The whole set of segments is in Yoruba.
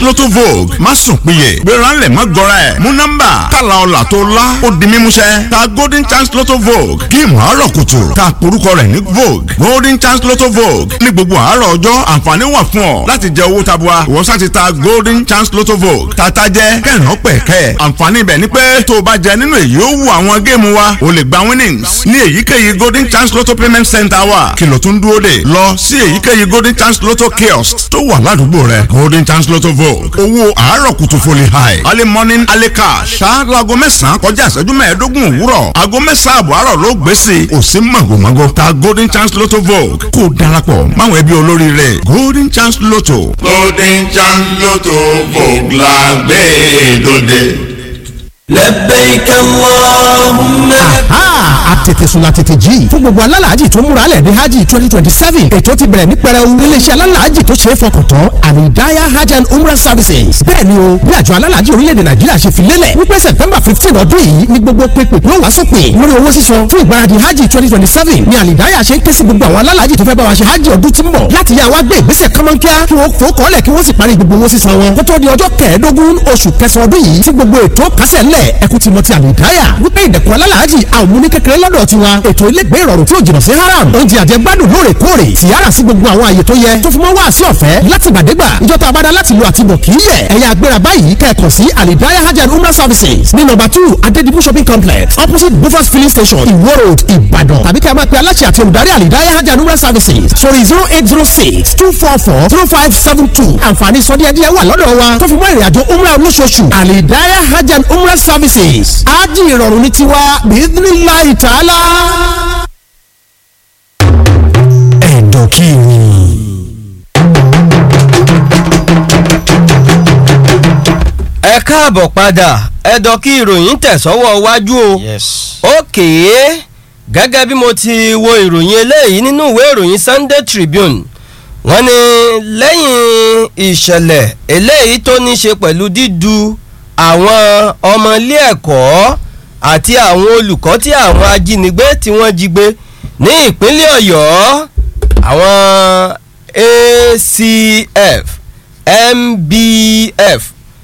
lotto vogue má sùn péye gbéra ńlẹ̀ má gọra ẹ̀ mú nọ́mbà kàlà ọ̀là tó lá ó di mímúṣẹ ta golden chance lotto vogue géèmù àárọ̀ kùtù ta porúkọ rẹ̀ ní vogue golden chance lotto vogue ní gbogbo àárọ̀ ọjọ́ àǹfààní wà fún ọ láti jẹ owó tabua ìwọ sá ti ta golden chance lotto vogue tata jẹ kẹrìnà pẹ̀kẹ́ àǹfààní ibẹ̀ ni pé tó o bá jẹ nínú èyí ó wù àwọn géèmù wa o lè gba winnings ní èyíkéyìí golden chance lotto payment center wa kìlọ̀ tó ń dúró dè lọ sí èyíkéyìí golden chance lotto kiosk tó wà ládùúgbò rẹ golden chance lotto vogue owó àárọ̀ kùtù foli high early morning early cash ṣáájú aago mẹ́sàn-án kọjá ìṣẹ́jú mẹ́ẹ̀ẹ́dógún òwúrọ̀ aago mẹ́sàn-án àbọ̀ àárọ̀ ló gbé sí i ò sí màgòmágó ta golden chance lotto vogue kó o darapọ̀ máwọn ẹbí olóríire golden chance lotto. golden chance lotto vogue la gbé dòde. لبيك اللهم aha àtètèsùn la tètè jí fún gbogbo alálàájì tó múra lẹ̀ ní hajj twenty twenty seven ètò ti bẹ̀rẹ̀ ní pẹrẹu iléeṣẹ́ alálàájì tó ṣe é fọkàn tán àlìdáyà hajj and umrah services bẹ́ẹ̀ ni o bí àjọ alálàájì orílẹ̀-èdè nàìjíríà ṣe fi lélẹ̀ wípé september fifteen ọdún yìí ni gbogbo pépè yóò wá sópin lórí owó sísan fún ìgbáradì hajj twenty twenty seven ni àlìdáyà ṣe ń ké sí gbogbo àwọn alálàájì tó fẹ́ bá wa ṣe hajj ọdún tí ń bọ̀ láti yá wa gbé ìgbésẹ̀ kọ́mọ́nkíá kí wọ́n fò kọ́lẹ̀ kí wọ́n sì parí gbogbo owó sísan wọn kó tó di ọjọ́ kẹẹ̀ẹ́dógún oṣù kẹsàn-án ọdún yìí tí gbogbo ètò kásẹ̀ ńlẹ̀ ẹkú ti mọ ti àlìdáyà wípé ìdẹ̀kùn alálàájì àwọn múni kékeré lọ́dọ̀ tiwa ètò ilégbé ìrọ̀rùn tí ò jìnnà sí haram oúnjẹ àjẹgbádùn lóòrèkóòrè tìyára sí gbogbo àwọn àyè tó yẹ tó fi mọ́ wá sí ọ̀fẹ́ láti gbàdégbà ìjọta abada láti lo àtibọ̀ kì í yẹ ẹ̀yà agbéra báyìí kẹ́ẹ̀kan sí alidaya hajj and umrah services ní nọ́mbà two adedibu shopping complex opposite bufas filling station iwo road ìbàdàn tàbí kí a máa pe aláṣẹ àti olùdarí alidaya hajj and umrah services sórí zero eight zero six two four four zero five seven two àǹfààní sọdíẹ̀díẹ̀ wà lọ́dọ̀ wa tó fi mọ́ ìrìnàjò umrah olóṣooṣù alidaya hajj and umrah services ájì ìrọ̀rùn ní tiwa bíídínláì tààlà. ẹ̀dọ̀ kí ni. ẹ káàbọ̀ padà ẹ̀dọ̀ kí ìròyìn tẹ̀sọ́wọ́ wájú o òkè gẹ́gẹ́ bí mo ti wo ìròyìn eléyìí nínú ìwé ìròyìn Sunday Tribune wọ́n ní lẹ́yìn ìṣẹ̀lẹ̀ eléyìí tó ní ṣe pẹ̀lú dídu àwọn ọmọ ilé ẹ̀kọ́ àti àwọn olùkọ́ tí àwọn ajínigbé tí wọ́n jí gbé ní ìpínlẹ̀ Ọ̀yọ́ àwọn ACF MBF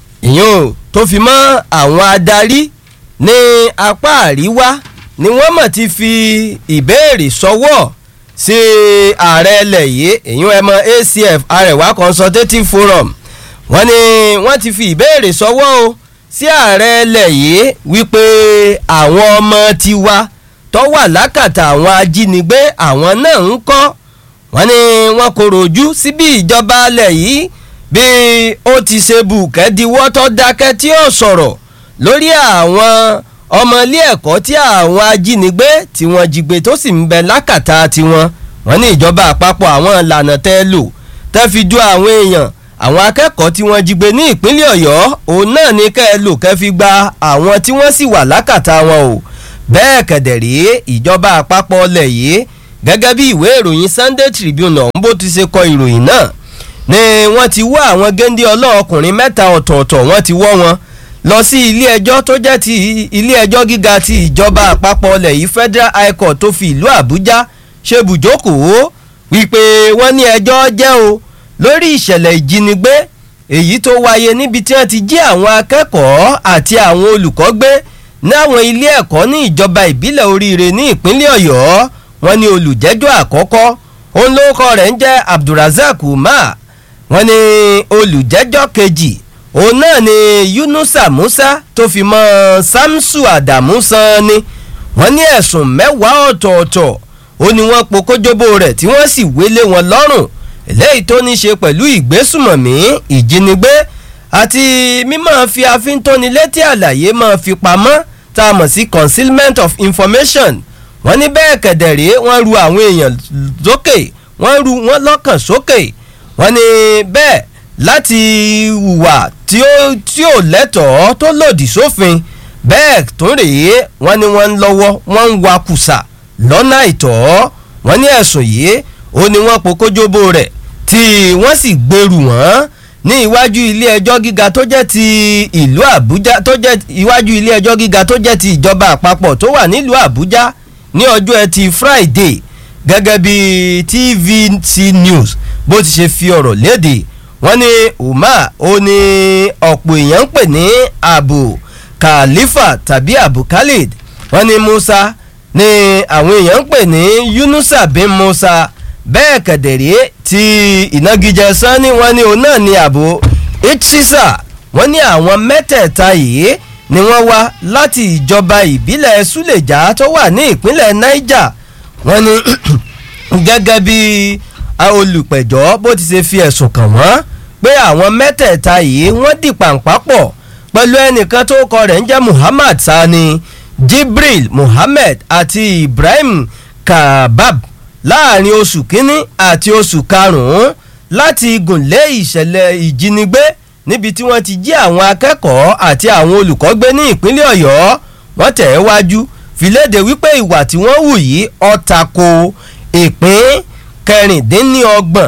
ìyún tó fi mọ́ àwọn adarí ní apá àríwá ni wọ́n mọ̀ ti fi ìbéèrè sọ́wọ́ sí ààrẹ ilẹ̀ yìí ìyún ẹmọ ACF Arẹwà Consultative Forum wọ́n ní wọ́n ti fi ìbéèrè sọ́wọ́ o sí ààrẹ ilẹ̀ yìí wípé àwọn ọmọ tiwa tó wà lákàtà àwọn ajínigbé àwọn náà ń kọ́ wọ́n ní wọ́n kòrò ojú sí bí ìjọba ilẹ̀ yìí bí ó ti ṣe bùkẹ́ diwọ́ tó dákẹ́ tí ó sọ̀rọ̀ lórí àwọn ọmọ ilé ẹ̀kọ́ tí àwọn ajínigbé tí wọ́n jí gbé tó sì ń bẹ lákàtà tiwọn wọ́n ní ìjọba àpapọ̀ àwọn ìlànà tẹ́ lò tẹ́ fi ju àwọn èèyàn àwọn akẹ́kọ̀ọ́ tí wọ́n jí gbé ní ìpínlẹ̀ ọ̀yọ́ òun náà ní kẹ́ ẹ lò kẹ́ fi gba àwọn tí wọ́n sì wà lákàtà wọn o bẹ́ẹ̀ kẹ̀dẹ̀rẹ́ ìjọba àpapọ̀ ọlẹ̀ yìí gẹ́gẹ́ bí ìwé ìròyìn Sunday Tribune ọ̀hún bó ti ṣe kọ ìròyìn náà ni wọ́n ti wọ́ àwọn géńdé ọlọ́ọ̀kùnrin mẹ́ta ọ̀tọ̀ọ̀tọ̀ wọ́n ti wọ́ wọn lọ sí ilé ẹjọ́ tó jẹ́ ti ilé ẹjọ́ gíga ti ìjọba àpapọ̀ ọlẹ̀ yìí Federal High Court tó fi ìlú Àbújá ṣe bùjókòó wípé wọ́n ní ẹjọ́ jẹ́ o lórí ìṣẹ̀lẹ̀ ìjínigbé èyí tó wáyé níbi tí wọ́n ti jí àwọn akẹ́kọ̀ọ́ àti àwọn olùkọ́ gbé láwọn ilé ẹ̀kọ́ ní ìjọba ìbílẹ̀ oríire ní ìpínlẹ̀ Ọ̀yọ́ wọ́n ní olùjẹ́jọ́ àkọ́kọ́ òun lórúkọ rẹ̀ ń jẹ́ Abdulrasaq Umar wọ́n ní olùjẹ́jọ́ kejì òun náà ni Yunusa Musa tó fi mọ́ Samsu Adamu san ni wọ́n ní ẹ̀sùn mẹ́wàá ọ̀tọ̀ọ̀tọ̀ ó ní wọ́n po kójóbó rẹ̀ tí wọ́n sì wélé wọn lọ́rùn eléyìí tó ní ṣe pẹ̀lú ìgbésùmọ̀mí ìjínigbé àti mímọ́ fi àfíntónilétí àlàyé máa fi pamọ́ tá a mọ̀ sí concealment of information wọ́n ní bẹ́ẹ̀ kẹ̀dẹ̀rẹ́ wọ́n ru àwọn èèyàn sókè wọ́n ru wọ́n lọ́kàn sókè wọ́n ní bẹ́ẹ̀ láti hùwà tí ó tí ò lẹ́tọ̀ọ́ tó lòdì sófin bẹ́ẹ̀ tó rèé wọ́n ní wọ́n ń lọ́wọ́ wọ́n ń wakùsà lọ́nà àìtọ́ wọ́n ní ẹ̀sùn yìí ó ní wọ́n pokójóbó rẹ̀ tí wọ́n sì gbèrú wọ́n ní iwájú ilé ẹjọ́ gíga tó jẹ́ ti ìlú Àbújá tó jẹ́ iwájú ilé ẹjọ́ gíga tó jẹ́ ti ìjọba àpapọ̀ tó wà nílùú Àbújá ní ọjọ́ ẹtì Friday gẹ́gẹ́ bí TVC News bó ti ṣe fi ọ̀rọ̀ léde wọ́n ní umar ó ní ọ̀pọ̀ èèyàn ń pè ní abu khalifa tàbí abu khalid wọ́n ní musa ní àwọn èèyàn ń pè ní yunusa bin musa bẹ́ẹ̀ kẹ̀dẹ̀rẹ́ ti ìnagijẹ sanni wọ́n ní òun náà ní abu ichisa wọ́n ní àwọn mẹ́tẹ̀ẹ̀ta yìí ni wọ́n wá láti ìjọba ìbílẹ̀ suleja tó wà ní ìpínlẹ̀ niger wọ́n ní gẹ́gẹ́ bí olùpẹ̀jọ́ bó ti ṣe fi ẹ̀sùn kàn wọ́n pé àwọn mẹ́tẹ̀ẹ̀ta yìí wọ́n di pàǹpá pọ̀ pẹ̀lú ẹnìkan tó kọ rẹ̀ ń jẹ́ muhammad sani jibril muhammed àti ibrahim kabab láàrin oṣù kínní àti oṣù karùn-ún láti gùnlé ìṣẹ̀lẹ̀ ìjínigbé níbi tí wọ́n ti jí àwọn akẹ́kọ̀ọ́ àti àwọn olùkọ́ gbé ní ìpínlẹ̀ ọ̀yọ́ wọ́n tẹ̀ ẹ́ wájú fìlédè wípé ìwà tí wọ́n hù yìí ọ̀tàkò ìpín kẹrìndínlọ́gbọ̀n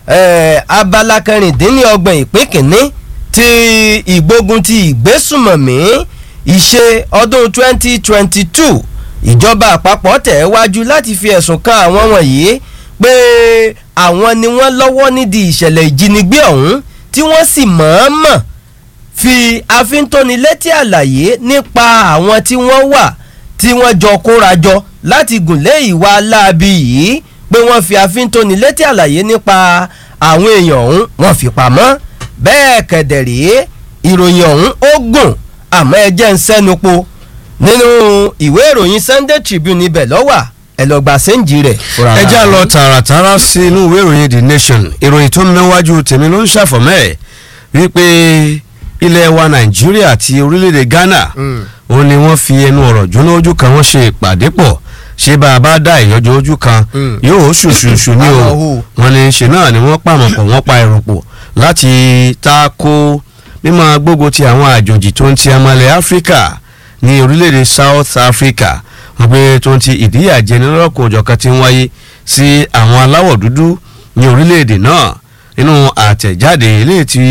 abala kẹrìndínlọ́gbọ̀n ìpín kìíní ti ìgbógun ti ìgbésùmọ̀mí ìṣe ọdún 2022 ìjọba àpapọ̀ tẹ̀ ẹ́ wájú láti fi ẹ̀sùn kan àwọn wọ̀nyí pé àwọn ni wọ́n lọ́wọ́ nídìí ìṣẹ̀lẹ̀ ìjínigbé ọ̀hún tí wọ́n sì mọ̀ọ́mọ̀ fi àfintónilétí àlàyé nípa àwọn tí wọ́n wà tí wọ́n jọ kóra jọ láti gùnlé ìwà aláàbí yìí pé wọ́n fi àfintónilétí àlàyé nípa àwọn èèyàn ọ̀hún wọ́n fi pamọ́ bẹ́ẹ̀ kẹ̀dẹ̀rẹ́ ìròyìn ọ̀hún ó gùn àmọ́ ẹ jẹ́ ń sẹ́nu po nínú ìwé ìròyìn sunday tribune ibẹ̀ lọ́wà ẹ lọ gba sẹ́ǹjì rẹ̀. ẹ já lọ tààràtàrà sí inú ìwé ìròyìn the nation ìròyìn tó ń mẹ́wájú tèmi ló ń ṣàfọ̀mẹ́ ẹ̀ wípé ilẹ̀ wa nàìjíríà àti orílẹ̀-èdè ghana òun ni wọ́n fi ẹnu ọ̀rọ̀ jóná ojú kan wọ́n ṣe ìpàdé pọ̀ ṣé bá a bá dá ìyọjọ́ ojú kan yóò ṣùṣùṣù ní o wọn ní ṣe náà ni wọ́n pàmò pọ̀ wọ́n pa ẹ̀rù pọ̀ láti ta ko mímọ gbógun ti àwọn àjòjì tó ń ti amalẹ̀ áfíríkà ní orílẹ̀-èdè south africa wọ́n pé tó ń ti ìdíyàjẹni lọ́kọ̀ òjọ̀kan ti ń wáyé sí àwọn aláwọ̀ dúdú ní orílẹ̀-èdè náà nínú àtẹ̀jáde eléyìí tí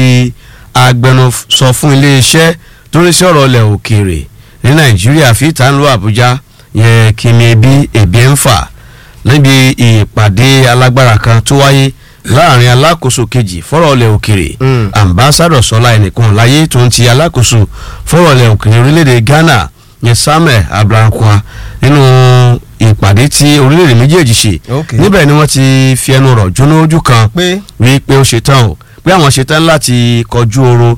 agbẹnusọ fún iléeṣẹ́ tó ń sí ọ̀rọ̀ ilẹ̀ òkèèrè ní nàìjíríà fìtà ń lo àbújá yẹn kìmí ebi ebi ń fà níbi ìpàdé alágbára kan tó wáyé láàrin alákòóso kejì fọ́rọ̀ ilẹ̀ òkèèrè ambassadọ̀ sọlá ẹnìkan láyé tó ń ti alákòóso fọ́rọ̀ ilẹ̀ òkèèrè orílẹ̀-èdè ghana yẹn samuel abrahankwa nínú ìpàdé tí orílẹ̀-èdè méjèèjì ṣe níbẹ̀ ni wọ́n ti fi ẹnu rọ̀ jóná ojú kan wí pé ó ṣetán o pé àwọn ṣetán láti kọjú oro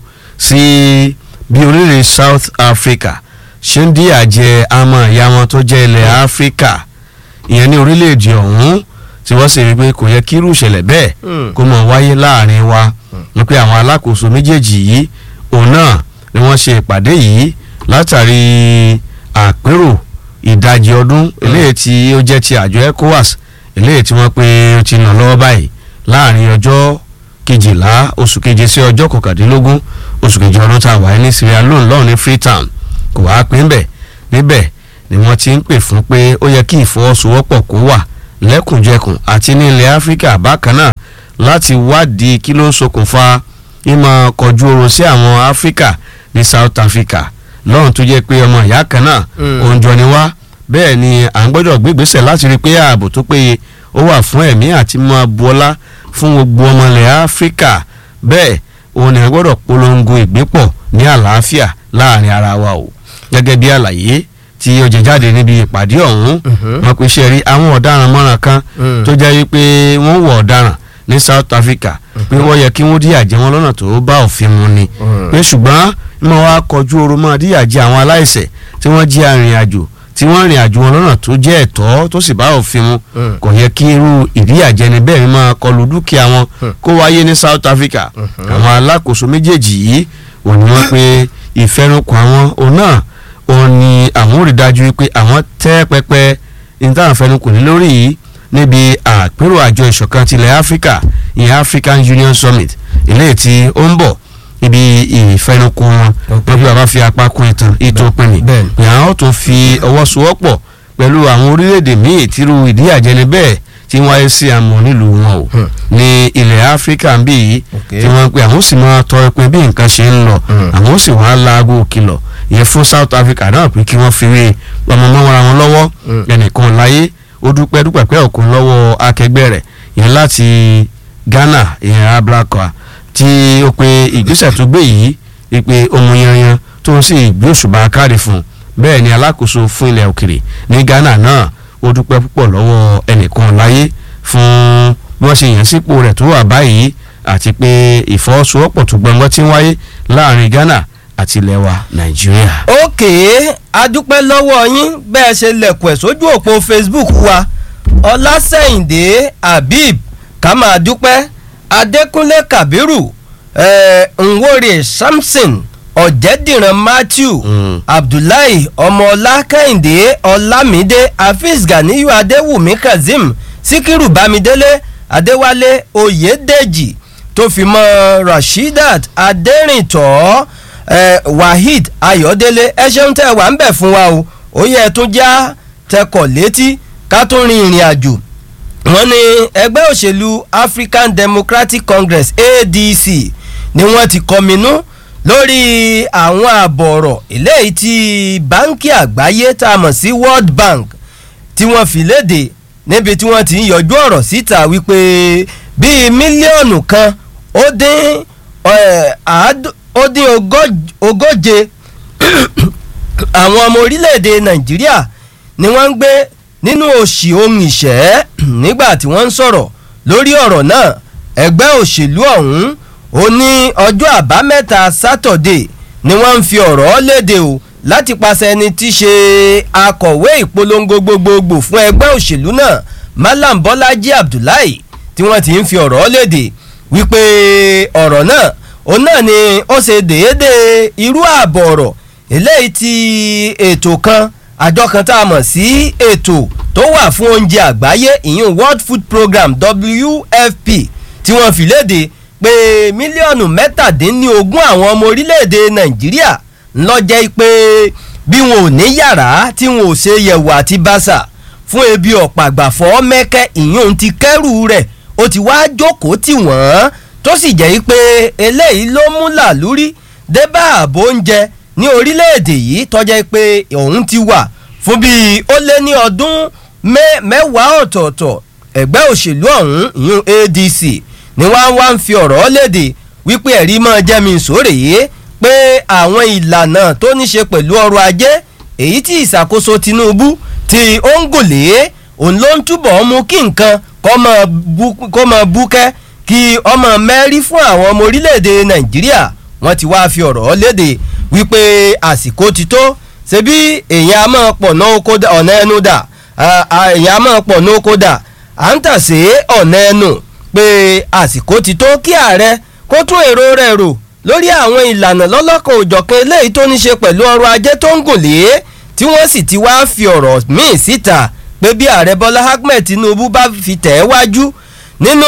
sí bí orílẹ̀-èdè south africa ṣe ń dí àjẹ àmọ́ ìyá wọn tó jẹ́ ilẹ̀ áfíríkà ìyẹn ní orílẹ̀-èdè ọ̀hún tí wọ́n sì rí pé kò yẹ kí irú ìṣẹ̀lẹ̀ bẹ́ẹ̀ kó mọ̀ wáyé láàrin wa ni pé àwọn alákòóso méjèèjì yìí òun náà ni wọ́n ṣe ìpàdé yìí látàrí àpérò ìdajì ọdún eléyìí tí ó jẹ́ ti àjọ ecowas eléyìí tí wọ́n pé ó ti nà lọ́wọ́ báyìí láàrin ọjọ́ kejìlá oṣù keje sí ọjọ́ kọkàndínlógún oṣù kejì ọdún tá a wáyé ní sierra leone lọ́run ní freetown kò wá pín bẹ̀ níbẹ̀ ni wọ́n ti ń pè fún pé ó yẹ kí ìfọwọ́sowọ́pọ̀ kó wà lẹ́kùnjẹkùn àti ní ilẹ̀ áfíríkà bákan náà láti wádìí kí ló ń ṣokùnfà ìmọ̀ kọjú oorun sí àwọn áfíríkà ní south africa lọ́run tó jẹ́ pé ọmọ ìyá kan náà òun jọ ni wá bẹ́ẹ̀ ni à ń gbọ́dọ̀ gbégbèsè láti rí i pé ààbò tó péye ó wà fún ẹ̀mí àti mọ́ buọlá fún gbogbo ọmọ ilẹ̀ áfíríkà bẹ́ẹ̀ òun ni a gbọ́dọ̀ polongo ìgbépọ̀ ní àlàáfíà láàrin ara wa o gẹ́gẹ́ bí àlàyé tí ó jẹ jáde níbi ìpàdé ọ̀hún wọn pe ṣe rí àwọn ọ̀daràn mọ́ràn kan tó jẹ́ wípé wọ́n wọ̀ ọ̀daràn ní south africa pé wọ́n yẹ kí wọ́n díyà jẹ wọn lọ́nà tó bá òfin mu ni pé ṣùgbọ́n mọ́ wá kọjú oru mọ́ díyà jẹ àwọn aláìsẹ̀ tí wọ́n jí arìnrìn àjò tí wọ́n rìn àjò wọn lọ́nà tó jẹ́ ẹ̀tọ́ tó sì bá òfin mu kò yẹ kí irú ìdíyàjẹni bẹ́ẹ̀ ni máa kọlu dúkìá wọn kó wáyé ní south africa àwọn alákòóso méjèèjì yìí òní wọn pé ìfẹnukò àwọn òun náà òun ni àwọn ò rí dájú pé àwọn tẹ́ pẹpẹ nítawọn fẹnukò ní lórí yìí níbi àpérò àjọ ìṣọ̀kan tilẹ̀ áfíríkà ìyẹn african union summit eléyìí tí ó ń bọ̀ ibi ìfẹnukò wọn wọn bí bàbá fi apá kún ìtàn ètò ìpínlẹ̀ pé àwọn tó fi ọwọ́ sowọ́pọ̀ pẹ̀lú àwọn orílẹ̀-èdè míì tírú ìdíyàjẹni bẹ́ẹ̀ tí wọ́n wáyé sí àmọ́ nílùú wọn o ní ilẹ̀ áfíríkà ń bí yìí tí wọ́n ń pè àwọn sì máa tọrọ pé bí nǹkan ṣe ń lọ àwọn sì wọ́n á laago kìlọ̀ ìyẹn fún south africa náà pé kí wọ́n fi rí ọmọ mọ́ra wọn lọ́wọ́ ẹnìkan láyé ó dúpẹ́ dúpẹ́ pẹ́ òkun lọ́wọ́ akẹgbẹ́ rẹ̀ yẹn láti ghana ìyẹn ablakwa tí ó pe ìgbésẹ̀ tó gbé yìí ìpè ohun yanyan tó ń sì gbé òṣùbà káre fún un bẹ́ẹ̀ ni alákòóso fún ilẹ̀ òkèrè ní Ghana náà ó dúpẹ́ púpọ̀ lọ́wọ́ ẹnìkan láyé fún bí wọ́n ṣe yàn sípò rẹ̀ tó wà báyìí àti pé ìfọwọ́sowọ́pọ̀ tó gbọ̀ngàn ti ń wáyé láàrin Ghana àti ilẹ̀ wa Nàìjíríà. òkè adúpẹ́ lọ́wọ́ yín bẹ́ẹ̀ ṣe lẹ̀kùn ẹ̀ sójú òpó Facebook wa ọlásẹ̀yìndé habib ká máa dúpẹ́ adékúnlé kabiru eh, nwore samson ọ̀jẹ̀dìran matthew Mm. abdullahi ọmọọlá kẹ́hìndé ọlámídé hafiz ganiyu adéwùmí kazeem síkírù bámidélé adéwálé oyèdèjì tó fi mọ́ rasheedat adẹ́rìntọ́ eh, waheed ayọ̀délé ẹ ṣeun tẹ́ wà ń bẹ̀ fún wa o ó yẹ tún já tẹkọ̀ létí ká tún rin ìrìn àjò wọ́n ní ẹgbẹ́ òṣèlú african democratic congress adc ni wọ́n ti kọminú lórí àwọn àbọ̀ ọ̀rọ̀ eléyìí tí báńkì àgbáyé tá a mọ̀ sí world bank tí wọ́n fi léde níbi tí wọ́n ti ń yọjú ọ̀rọ̀ síta wípé bíi mílíọ̀nù kan ó dín eh, àádọ́- ó dín ogój- ogóje àwọn ọmọ orílẹ̀-èdè nàìjíríà ni wọ́n ń gbé nínú òṣì ohun ìṣẹ́ nígbà tí wọ́n ń sọ̀rọ̀ lórí ọ̀rọ̀ náà ẹgbẹ́ òṣèlú ọ̀hún ó ní ọjọ́ àbámẹ́ta sátọ̀dé ni wọ́n ń fi ọ̀rọ̀ léde o láti pàṣẹ ẹni tí í ṣe akọ̀wé ìpolongo gbogbogbò fún ẹgbẹ́ òṣèlú náà malam bọ́lájí abdullahi tí wọ́n ti ń fi ọ̀rọ̀ léde wípé ọ̀rọ̀ náà òun náà ni ó ṣe déédéé irú ààbọ̀ ọ̀rọ̀ eléyìí tí ètò kan àjọ kan tá a mọ̀ sí ètò tó wà fún oúnjẹ àgbáyé ìyún world food program wfp tí wọ́n fi léde pé mílíọ̀nù mẹ́tàdínlógún àwọn ọmọ orílẹ̀-èdè nàìjíríà ńlọ́jẹ́ pé bí wọn ò ní yàrá tí wọn ò ṣe yẹ̀wò àti bàṣà fún ebi ọ̀pàgbàfọ́ mẹ́kẹ́ ìyún ti kẹ́rù rẹ̀ ó ti wá jókòó tì wọ́n tó sì jẹ́ pé eléyìí ló mú làlúrí débà ààbò oúnjẹ ní orílẹ̀-èdè yìí tọ́jẹ́ pé òun ti wà fún bíi ó lé ní ọdún mẹ́- mẹ́wàá ọ̀tọ̀ọ̀tọ̀ ẹgbẹ́ òṣèlú ọ̀hún ìyún adc ni wọ́n wá ń fi ọ̀rọ̀ léde wípé ẹ̀rí máa jẹ́ mi sóòrè yé pé àwọn ìlànà tó ní ṣe pẹ̀lú ọrọ̀ ajé èyí tí ìṣàkóso tinubu tí ó ń gòlé òun ló ń túbọ̀ mú kí nǹkan kó máa bú- kó máa búkẹ́ kí ọmọ mẹ́rí fún àwọn ọmọ orílẹ̀-èdè nàìjíríà wọ́n ti wáá fi ọ̀rọ̀ léde wípé àsìkò ti tó ṣebí èèyàn a máa pọ̀ náà oko dà ọ̀nà ẹnu dà à- à- èèyàn a máa pọ̀ náà oko dà à ń tà sí ọ̀nà ẹnu pé àsìkò ti tó kí ààrẹ kó tún èrò rẹ̀ rò lórí àwọn ìlànà lọ́lọ́kan òjọ̀kan eléyìí tó ní ṣe pẹ̀lú ọrọ̀ ajé tó ń gùn lé tí wọ́n sì ti wá fi ọ̀rọ̀ míì síta pé bí ààrẹ bọ́lá ahmed tinubu bá fi tẹ̀ ẹ́ wájú nínú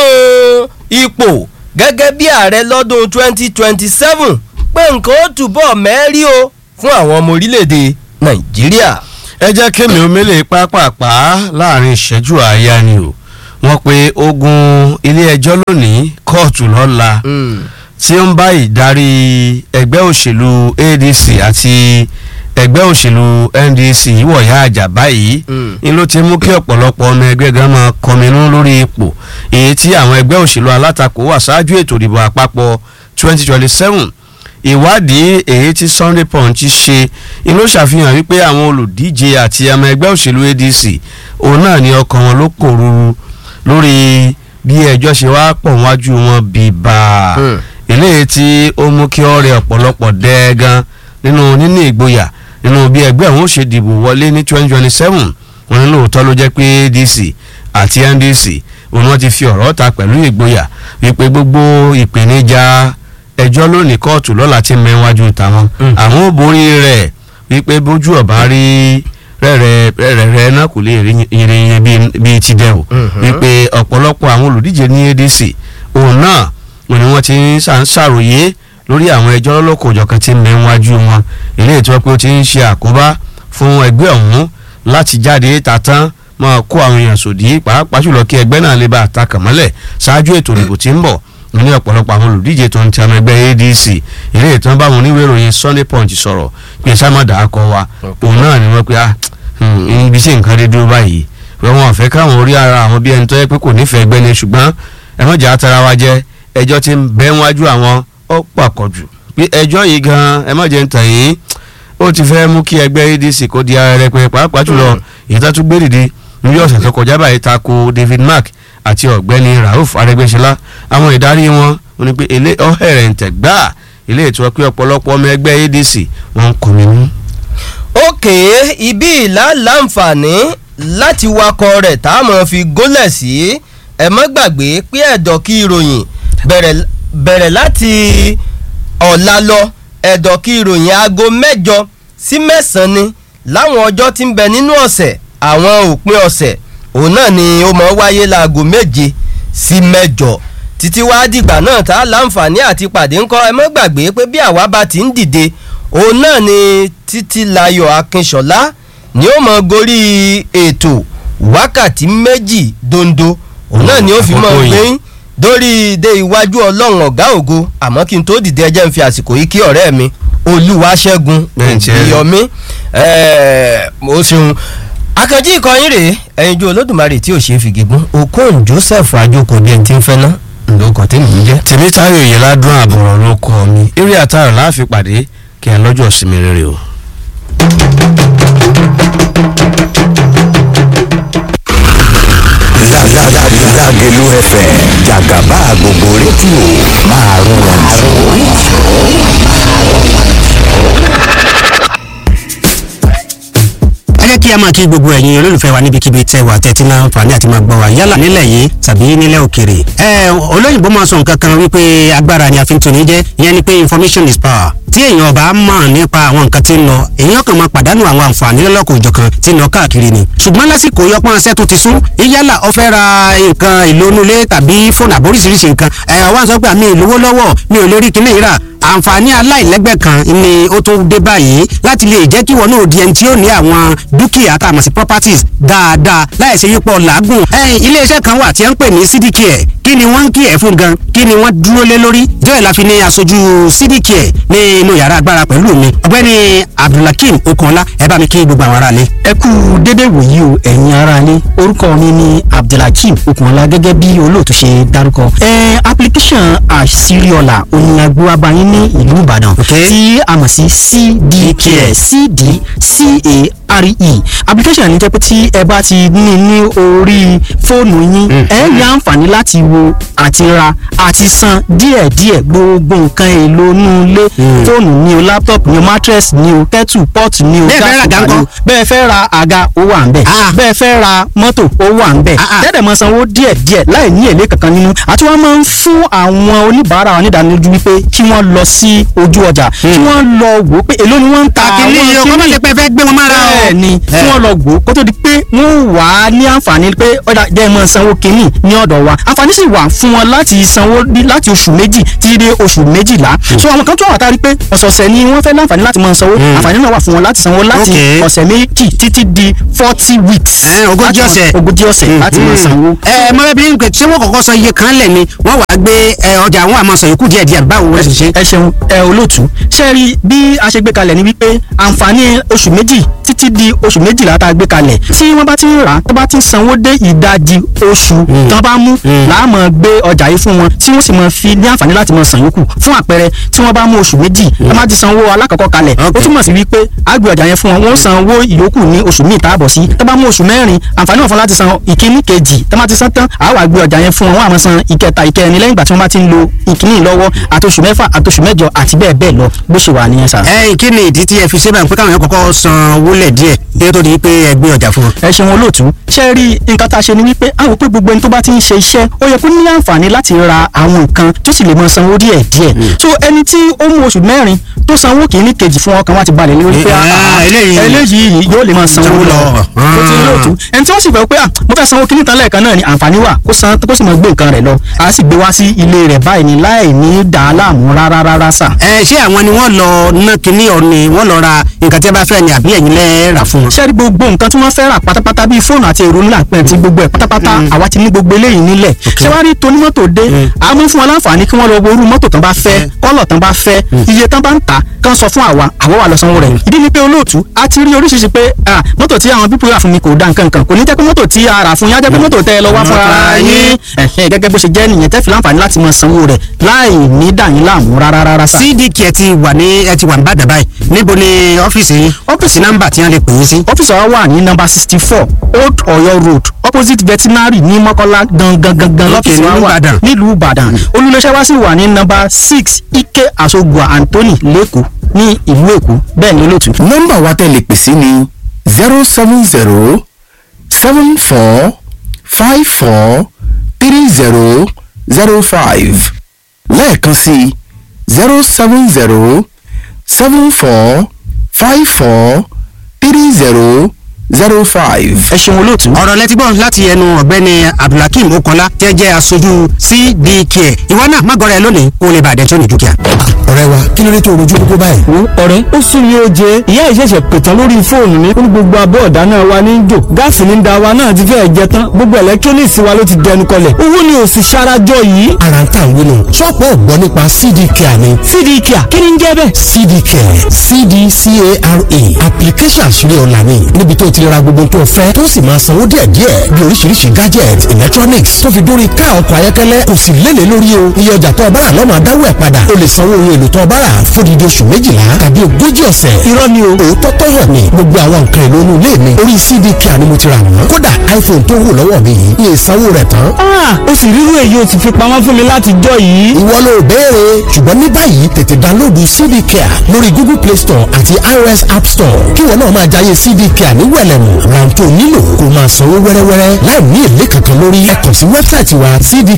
ipò gẹ́gẹ́ bí ààrẹ lọ́dún 2027 pé nǹkan ó túbọ̀ mẹ́rí o fún àwọn ọmọ orílẹ̀-èdè nàìjíríà. ẹ jẹ́ kémi omele pápápá láàrin ìṣẹ́jú àáyá ni o wọ́n pe ogun ilé-ẹjọ́ lónìí kóòtù lọ́la tí ó ń bá ìdarí ẹgbẹ́ òṣèlú adc àti ẹgbẹ́ òṣèlú ndc wọ̀yá àjà báyìí Mm. ni ló ti mú kí ọ̀pọ̀lọpọ̀ ọmọ ẹgbẹ́ gan máa kọminú lórí ipò èyí tí àwọn ẹgbẹ́ òṣèlú alátakò wà ṣáájú ètò ìdìbò àpapọ̀ 2027 ìwádìí èyí tí sunday punch ṣe inú ṣàfihàn wípé àwọn olùdíje àti ọmọ ẹgbẹ́ òṣèlú adc òun náà ni ọkàn wọn ló kòrúurú lórí bí ẹjọ́ ṣe wá pọ̀ wájú wọn bíbá Hmm. eléyìí tí ó mú kí ọ̀rẹ́ ọ̀pọ̀lọpọ̀ dẹ́ẹ̀gan nínú níní ìgboyà nínú bí ẹgbẹ́ òun ó ṣe dìbò wọlé ní 2027 wọn ní lóòótọ́ ló jẹ́ pé adc àti ndc òun wọn ti fi ọ̀rọ̀ ta pẹ̀lú ìgboyà wípé gbogbo ìpèníjà ẹjọ́ lónìí kóòtù lọ́la ti mẹ́wájú tàwọn Mm. àwọn ò borí rẹ̀ wípé bójú ọ̀bá rí rẹ̀rẹ̀ rẹ̀rẹ̀ náà kò lè rí irin bíi ti dẹ̀ o Mhm. wípé ọ̀pọ̀lọpọ̀ àwọn olùdíje ní adc òun náà wọn ni wọ́n ti ń ṣà- ń ṣàròyé lórí àwọn ẹjọ́ lọ́lọ́kọ̀ òjọ̀kan tí ń bẹ níwájú wọn ilé ìtura pé ó ti ń ṣe àkóbá fún ẹgbẹ́ ọ̀hún láti jáde tàtán máa kó àwọn èèyàn sòdí pàápàá jùlọ kí ẹgbẹ́ náà lè bá àtakàn mọ́lẹ̀ ṣáájú ètò ìdìbò tí ń bọ̀ ní ọ̀pọ̀lọpọ̀ àwọn olùdíje tó ń ti ọmọ ẹgbẹ́ adc ilé ìtàn báwọn oníwèé ìròyìn sunday punch sọ̀rọ̀ pé sámọ̀dà akọ wa òun náà ni wọ́n pe ah hmm, ibi tí nǹkan dé dúró báyìí pé wọn ò fẹ́ káwọn orí ara àwọn bí ẹni tó yẹ pé kò nífẹ̀ẹ́ ẹgbẹ́ ni ṣùgbọ́n ẹ má jà á tara wa jẹ ẹjọ́ ti ń bẹ́ wájú àwọn ó pàkọ́jù pé ẹjọ́ yìí gan ẹ má jẹ́ ń tàn yín ó ti fẹ́ mú kí ẹgbẹ́ adc kó di ara rẹ pé pàápàá jùlọ ìtàtú gbé dìde ní ọ̀sẹ̀ tó kọjá báyìí ta ko david mark àti ọ̀gbẹ́ni rauf arẹgbẹ́sọlá àwọn ìdarí wọn wọn ni pé ilé ọ̀hẹ̀rẹ̀ ń tẹ̀ gbáà ilé ìtura pé ọ̀pọ̀lọpọ̀ ọmọ ẹgbẹ́ adc wọn kò mí mú. òkè ibi ìlà láǹfààní láti wakọ̀ rẹ̀ tá a mọ̀ fi gólẹ̀ sí ẹ mọ́ gbàgbé pé ẹ̀dọ̀ kí ìròyìn bẹ̀rẹ̀ bẹ̀rẹ̀ láti ọ̀la lọ ẹ̀dọ̀ kí ìròyìn aago mẹ́jọ sí mẹ́sàn-án ni láwọn ọjọ́ tí ń bẹ nínú ọ̀sẹ̀ àwọn òpin ọ̀sẹ̀ òun náà ni ó mọ̀ wáyé láago méje sí mẹ́jọ títí wá dìgbà náà tá a láǹfààní àti pàdé ńkọ́ ẹ mọ́ gbàgbé pé bí àwa bá ti ń dìde òun náà ni títí layọ̀ akínṣọlá ni ó mọ̀ gorí ètò wákàtí méjì dondo òun náà ni ó fi mọ̀ àkókò yìí. gbé dórí dé iwájú ọlọ́run ọ̀gá ògo àmọ́ kí n tó dìde ẹjẹ́ ń fi àsìkò yìí kí ọ̀rẹ́ mi olúwaṣẹ́gun Bẹ́ẹ̀ tí ẹ- ìyọmí mo ṣeun akànjí ìkọyín rèé ẹyinjú olódùmarè tí ò ṣe é fi gígùn okon joseph ajoko bí ẹni tí ń fẹ́ ná lóko tí mò ń jẹ́. tèmi táyọ̀ yìí ládùn àbọ̀rọ̀ ló kọ́ mi eré àtàrà láàfin pàdé kí ẹ lọ́jọ́ sinmi rere o. Lágẹ̀lú FM jàgàbá gbogbo rédíò máa rọrùn ẹ jẹ́ kí a máa kí gbogbo ẹ̀yin olólùfẹ́ wa níbikíbi tẹ́ wà tẹ́tí náà fàní àti máa gbọ́ wa yálà nílẹ̀ yìí tàbí nílẹ̀ òkèrè. ẹ olóyìnbó máa sọ nǹkan kan wípé agbára ni a fi ń toni jẹ́ ìyẹn ni pé information is power. tí èèyàn bá mọ̀ nípa àwọn nǹkan tí ń lọ èèyàn kan máa pàdánù àwọn àǹfààní lọ́lọ́kọ̀ òjọ̀kan tí ń lọ káàkiri ni. ṣùgbọ́n lásìkò yọpọ́n aṣẹ́ tó ti sún yálà ó fẹ́ ra nǹkan ìlónúlé tàbí fóònù àbóríṣiríṣi nǹkan ẹ̀ wá sọ pé àmì ìlówó lọ́wọ́ mi ò lè rí kíní ìrà àǹfààní aláìlẹ́gbẹ́ kan ni ó tún dé báyìí láti lè jẹ́ kí wọn náà di ẹni tí ó ní àwọn dúkìá tá a mọ̀ sí properties dáadáa láì ṣe yípo làágùn. ẹ̀yìn iléeṣẹ́ kan wà tí wọ́n ń pè ní cdcare kí ni wọ́n ń kí ẹ̀ fún gan kí ni wọ́n dúró lé lórí ìjọba ìlàfi ní aṣojú cdcare ní inú yàrá agbára pẹ̀lú mi ọ̀gbẹ́ni abdulhakeem okunla ẹ bá mi kí gbogbo àwọn aráalé. ẹ kú dédé wòyí o ẹ̀yin aráalé orúkọ mi ni abdulhakeem okunla gẹ́gẹ́ bí olóòtú ṣe dárúkọ. ẹ application àṣírí-ọ̀la òní agbóhábáyín ní ìlú ìbàdàn tí a mọ̀ sí cdcare cdcare application ní jẹ́ pé tí ẹ bá ti ní ní orí fóònù yín ẹ ní àǹfààní láti wo àti ra àti san díẹ̀díẹ̀ gbogbo nǹkan èlò inú ilé fóònù ni o laptop ni o mattress ni o kettle pot ni o Bẹ́ẹ̀ fẹ́ ra gas àga cooker ni o ńkọ́? bẹ́ẹ̀ fẹ́ ra àga ó wà ń bẹ̀ Ah. bẹ́ẹ̀ fẹ́ ra mọ́tò ó wà ń bẹ̀ Ah, ah. tẹ́tẹ̀ mọ́ sanwó díẹ̀ díẹ̀ láì ní èlé kankan nínú àti wọ́n máa ń fún àwọn oníbàárà wa nídánilójú wípé kí wọ́n lọ sí ojú ọjà kí wọ́n lọ wò ó pé èló ni wọ́n ń ta kàkiri yìí o kọ́ máa ṣe pé ẹ fẹ́ gbé wọn mára o. bẹ́ẹ̀ ni kí wọ́n lọ wò ó kó tó di pé wọ́n wà á ní àǹfààní pé ọ̀dà jẹ́ ẹ máa sanwó kínní ní ọ̀dọ̀ wa àǹfààní sì wà fún wọn láti sanwó ní- láti oṣù méjì títí dé oṣù méjìlá so àwọn kan tó wà tá a rí pé ọ̀sọ̀ọ̀sẹ̀ ni wọ́n fẹ́ láǹfààní láti máa sanwó àǹfààní náà wà fún wọn láti sanwó láti Okay. ọ̀sẹ̀ méjì títí di forty weeks Ẹ, ogójì láti máa- ọ̀sẹ̀. ogójì ọ̀sẹ̀ láti máa sanwó. ẹ mọ bẹẹ bí n pè ṣé wọn kọ́kọ́ sọ iye kan lẹ ni wọn wàá gbé ẹ, ọjà àwọn àmọ́ sọ yòókù díẹ̀ díẹ̀ báwo wọn ṣe ṣe. ẹ ṣeun ẹ olóòtú ṣe rí bí a ṣe gbé kalẹ̀ ni wípé àǹfààní oṣù méjì títí di oṣù méjìlá tá a gbé kalẹ̀ tí wọ́n bá ti ń rà á tó bá ti ń sanwó dé ìdajì oṣù tán bá mú láàmú gbé ọjà yìí fún wọn tí wọ́n sì máa fi ní àǹfààní láti máa san yòókù fún àpẹẹrẹ tí wọ́n bá mú oṣù méjì wọ́n bá ti sanwó alákọ̀ọ́kọ́ kalẹ̀ ó Okay. túmọ̀ sí wípé a gbé ọjà yẹn fún wọn wọ́n san owó ìyókù ní oṣù míì tá a bọ̀ sí tó bá mú oṣù mẹ́rin àǹfààní wọn fún láti san ìkíní kejì tó bá ti san tán àá wá gbé ọjà yẹn fún wọn wọ́n á máa san ìkẹta ìkẹrin lẹ́yìn ìgbà tí wọ́n bá ti ń lo ìkíní lọ́wọ́ àtoṣù mẹ́fà àtoṣù mẹ́jọ àti bẹ́ẹ̀ bẹ́ẹ̀ lọ bó ṣe wà nìyẹn sà. ẹ kí ni ìdí tí ẹ fi ṣe báyìí pé káwọn yẹn kọ́kọ́ san owó lẹ díẹ̀ kí ó tó di pé ẹ gbé ọjà fún wọn. ẹ ṣeun olóòtú ṣe rí nǹkan tá a ṣe ni wípé a wò pé gbogbo ẹni tó bá ti ń ṣe iṣẹ́ ó yẹ kó ní àǹfààní láti ra àwọn nǹkan tó sì lè máa sanwó díẹ̀ díẹ̀ so ẹni tí ó mú oṣù mẹ́rin tó sanwó kìíní kejì fún ọkàn wa ti balẹ̀ lórí pé Eh, ah, ah, eléyìí- eléyìí yóò lè máa sanwó Sanwó lọ lọ. ó ti olóòtú ẹni tí wọ́n sì fẹ́ pé ah, mo fẹ́ sanwó kìíní tán lẹ́ẹ̀kan náà ni àǹfààní wà kó san kó sì máa gbé nǹkan rẹ̀ lọ a sì gbé wá sí ilé rẹ̀ báyìí ni láì ní dàá láàmú rárá rárá sà. ẹ ṣé àwọn ni wọn lọ ná kinní ọ ni wọn lọ ra nǹkan tí ẹ bá fẹ́ ni àbí ẹ̀yin lẹ rà fún wọn. ṣé rí gbogbo nǹkan tí wọ́n fẹ́ rà pátápátá bíi fóònù àti èrò ńlá pẹ̀ tí gbogbo ẹ̀ pátápátá àwa ti ní gbogbo eléyìí nílẹ̀ ṣé wá wá rí tonímọ́tò dé a mú fún wọn láǹfààní kí wọ́n lọ wo irú mọ́tò tán bá fẹ́ kọ́lọ̀ tán bá fẹ́ iye tán bá ń tà kán sọ fún àwa àwa wà lọ sanwó rẹ̀ ìdí ni pé olóòtú a ti rí oríṣiríṣi pé ah, mọ́tò tí àwọn pípọ̀ rà fún mi kò dá nǹkan kan kò ní jẹ́ pé mọ́tò tí a rà fún yín á jẹ́ pé mọ́tò tẹ́ ẹ lọ wá fún ara yín Ẹ̀hẹ́, gẹ́gẹ́ bó ṣe jẹ́ nìyẹn tẹ́ fi láǹfààní láti máa sanwó rẹ̀ láì ní dà yín láàmú rárá rárá sà. cdk ẹ ti wà ní ẹ ti wà ní bàdà báyìí níbo ni ọ́fíìsì yín ọ́fíìsì nọ́mbà tí wọ́n lè pè é sí. ọ́fíìsì wa wà ní nọ́mbà sixty four old Ọ̀yọ́ road opposite veterinary ní Mọ́kọ́lá gangan gangan lọ́fíìsì wa nílùú wà Ìbàdàn. nílùú Ìbàdàn olùléṣẹ́ wa sì wà ní nọ́mbà six Ike Asogua Anthony lẹ́kọ̀ọ́ ní ìlú Èkó bẹ́ẹ̀ ni olóòtú. nọ́mbà wa tẹ́ lè pè sí ni zero seven zero seven four five four three zero zero five lẹ́ẹ̀kan sí zero seven zero seven four five four three zero zero five. ẹ ṣeun olóòtú. ọ̀rọ̀ lẹ́tí gbọ́ láti ẹnu ọ̀gbẹ́ni abdulhakeem okola tẹ́ jẹ́ aṣojú cdk ìwọ náà má gọrẹ lónìí kó o lè bàdẹ́ tó ní dúkìá. ọ̀rẹ́ wa kí ló dé tó rojú kókó báyìí. wo ọ̀rẹ́ ó sún mi ó jẹ ìyá ìṣẹ̀ṣẹ̀ pètàn lórí fóònù mi ó ní gbogbo abọ́ ọ̀dáná wa ní jò gáàsì ní da wa náà ti fẹ́ẹ̀ jẹ tán gbogbo electronics wa ló ti dẹnu kọlẹ̀ owó ni ò sì ṣarajọ yìí. ara ń tà ń wínú ṣọ́ọ̀pù ọ̀gbọ́n nípa cd care ni cd kia kí ni ń jẹ́ bẹ́ẹ̀. cd care cdcara application àṣírí ọ̀la ni níbi tó ti ra gbogbo tó fẹ́ tó sì máa sanwó díẹ̀díẹ̀ bí oríṣiríṣi gadget electronics tó fi dórí ká ọkọ̀ ayọ́kẹ́lẹ́ kò sì lélẹ̀ lórí o iye ọjà tó o bá rà lọ́mọ adáwọ̀ ẹ̀ padà o lè sanwó ohun èlò tó o bá rà fódìdí oṣù méjìlá tàbí ogójì ọ̀sẹ̀ irọ́ ni o. òótọ́ tó hàn ní gbogbo àwọn nǹkan èlò inú ilé mi orí cd care ni mo ti rà wọ́n kódà iphone tó wù lọ́wọ́ mi yìí ní ìsanwó rẹ̀ tán ah ó sì rírú èyí ó ti fi pamọ́ fún mi láti jọ yìí. ìwọ ló béèrè ṣùgbọ́n ní báyìí tètè dánlóòdù cd care lórí google play store àti ios app store kí wọn náà máa jayé cd care ní wẹ̀lẹ̀mù rántó nílò kó máa sanwó wẹ́rẹ́wẹ́rẹ́ láì ní èlé kankan lórí ẹ kàn sí wẹ́bsáìtì wa cd